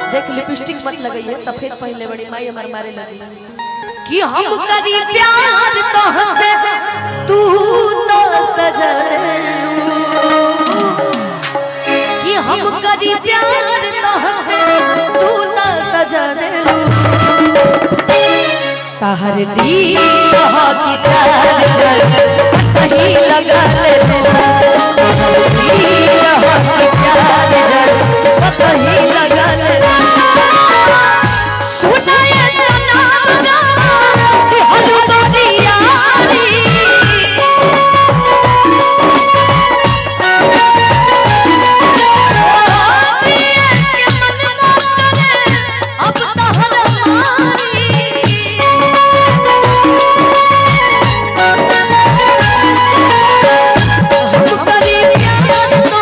देख लिपस्टिक मत लगाइए सफेद पहले बड़ी माई हमारे मारे लगी कि हम करी प्यार तो हंसे तू तो सजलू कि हम करी प्यार तो हंसे तू तो सजलू तहर दी की चार्जर कहीं लगा ले तहर दी की चार्जर कहीं लगा ले सुनाए सनम गावा कि हलवा दियारी अब तहर मारी हम करी प्यार तो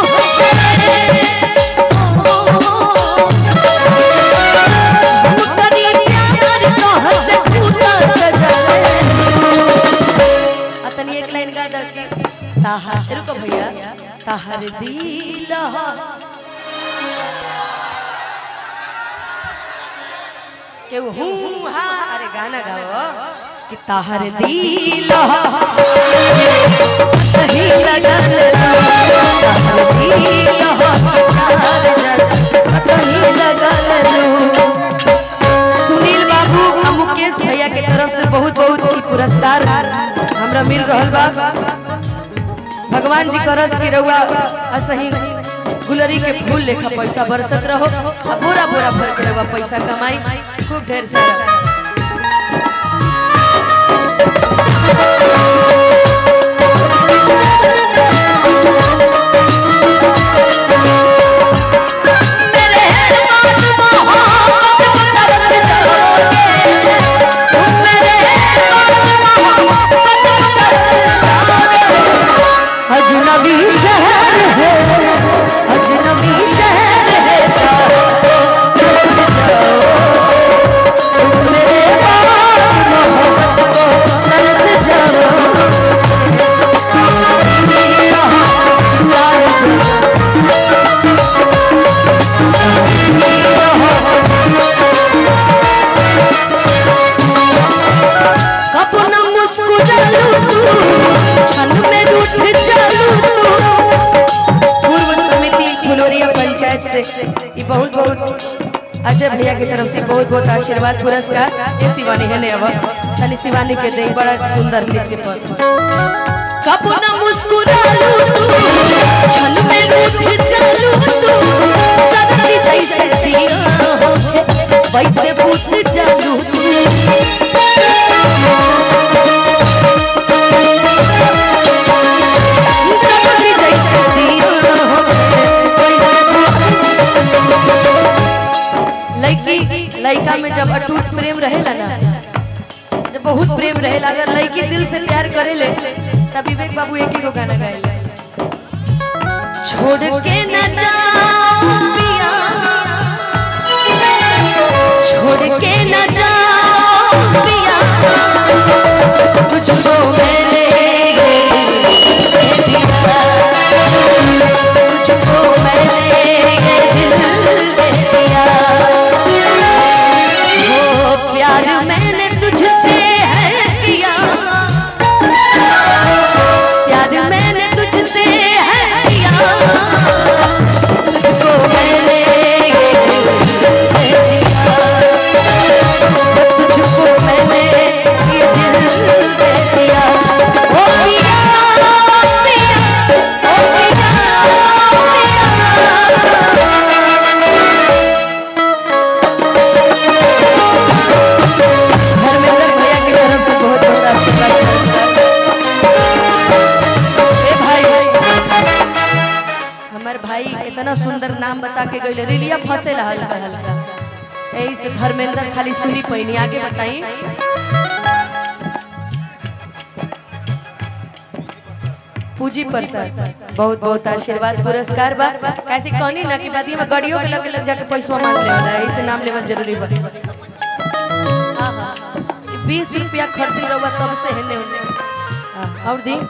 हम करी प्यार तो हंसे तूता सजले अतनी एक लाइन गा दे के ताहर रुको भैया ताहर दिल के हूँ हा अरे गाना गाओ कि ताहर दिल सही लगल ताहर दिल सही लगल सुनील बाबू आ मुकेश भैया के तरफ से बहुत बहुत ई पुरस्कार हमरा मिल रहल बा भगवान जी करस की रउआ असही गुलरी के फूल लेखा पैसा बरसत रहो आ बोरा बोरा भर के रउआ पैसा कमाई खूब ढेर सारा मेरे बाद मोहब्बत बरस जाओगे तुम मेरे बाद मोहब्बत बरस जाओगे अजनबी शहर है अजनबी शहर है बरस जाओ तुम मेरे बाद मोहब्बत को बरस जाओ कब न मुस्कुरालू तू क्षण में रूठ जालू तू पूर्व समिति फुलोरिया पंचायत से ये बहुत बहुत अजय भैया की तरफ से बहुत बहुत आशीर्वाद पुरस्कार ये शिवानी है ने अब तनी शिवानी के दे बड़ा सुंदर नृत्य पर कब न मुस्कुरालू तू क्षण में रूठ जालू तू चलती जैसे दिया होके वैसे पूछ जालू तू चलती जैसे दिया होके लड़की लड़का में जब अटूट प्रेम रहेला ना जब बहुत प्रेम रहेला अगर लड़की दिल से प्यार करेले तब विवेक बाबू एक ही को गाना गाएला छोड़ के न जाओ पिया छोड़ के न जाओ पिया तुझको मैंने दे दिया तुझको मैंने ये दिल दे दिया वो प्यार मैंने तुझसे है किया प्यार मैंने तुझसे है किया तुझको मैंने ये दिल दे दिया तुझको मैंने ये दिल दे दिया ओ पिया पिया ओ पिया धर्मेंद्र भैया की तरफ से बहुत बहुत आशीर्वाद पुरस्कार। ए भाई हमार भाई इतना सुंदर नाम बता के गइले रिलिया फंसे हल्का हल्का यही से धर्मेंद्र खाली सुनी पैनी आगे बताई पूजी प्रसाद बहुत बहुत आशीर्वाद पुरस्कार बा कैसे कहनी ना कि बाद में गाड़ियों के लगे लग जाके पैसा मांग ले वाला है इसे नाम लेवा जरूरी बा बीस रुपया खरीद रहुआ तब से हेने होने हाँ, और दी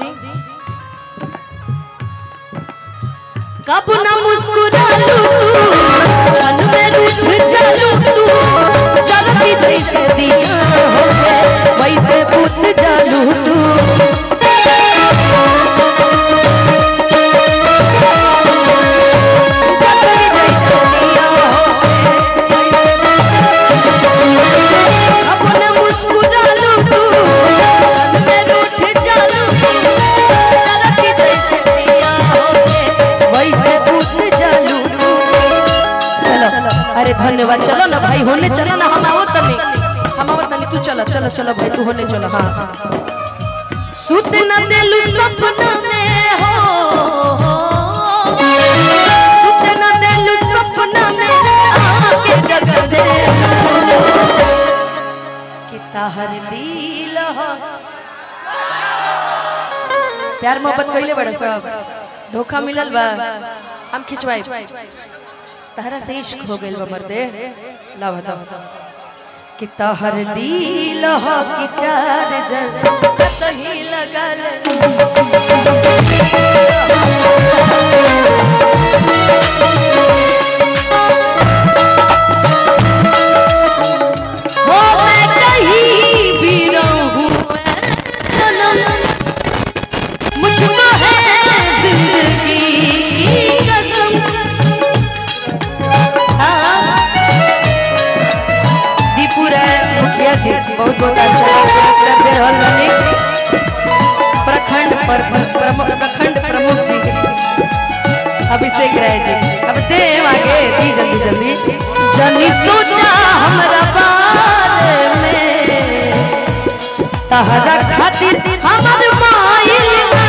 कब ना मुस्कुरा लू तू क्षण में रूठ जा अरे धन्यवाद चलो ना भाई होने चलो ना हम आवत तनी हम आवत तनी तू चलो चलो चलो भाई तू होने चलो हाँ सुत न दिल सपना में हो सुत न दिल सपना में आके जग दे कि ताहर दिल हो प्यार मोहब्बत कइले बड़ा सब धोखा मिलल बा हम खिंचवाई तहरा से इश्क हो गइल बा मर्दे ला बताओ कि तहर दिल हो कि चार्जर सही लगल हो मैं कहीं भी रहूं सनम मुझको है जिंदगी की कसम हाँ। दीपुरा मुखिया जी बहुत बहुत अच्छा पुरस्कार दे रहल बानी प्रखंड प्रखंड प्रमुख प्रखंड प्रमुख जी अभिषेक राय जी अब दे आगे दी जल्दी जल्दी जनी सोचा हमरा बारे में तहरा खातिर हमर माइल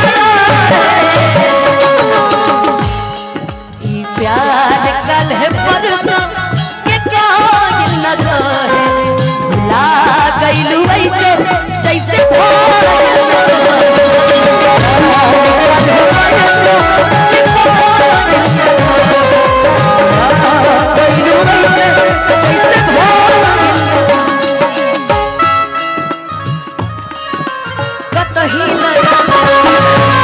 ई प्यार कल है परसों के कायल न रहे भुला गइलू ऐसे जैसे भोल न कतही लगा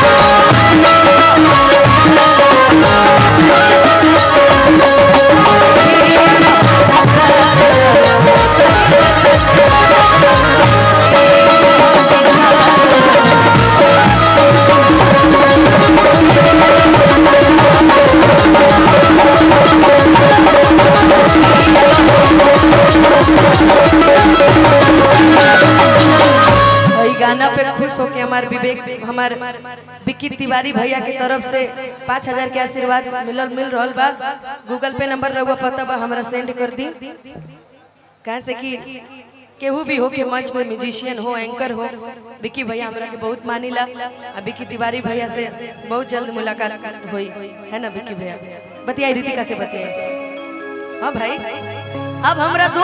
वही गाना पे खुश होके हमार विवेक हमार विक्की तिवारी भैया की तरफ से पाँच हजार के आशीर्वाद मिलल मिल रहल बा गूगल पे नंबर रहुआ पता बा हमरा सेंड कर दी कहे से कि केहू भी हो के मंच में म्यूजिशियन हो एंकर हो विक्की भैया हमरा के बहुत मानिला आ विक्की तिवारी भैया से बहुत जल्द मुलाकात हुई है ना विक्की भैया बतियाई रितिका से बतियाई हाँ भाई अब हमरा दो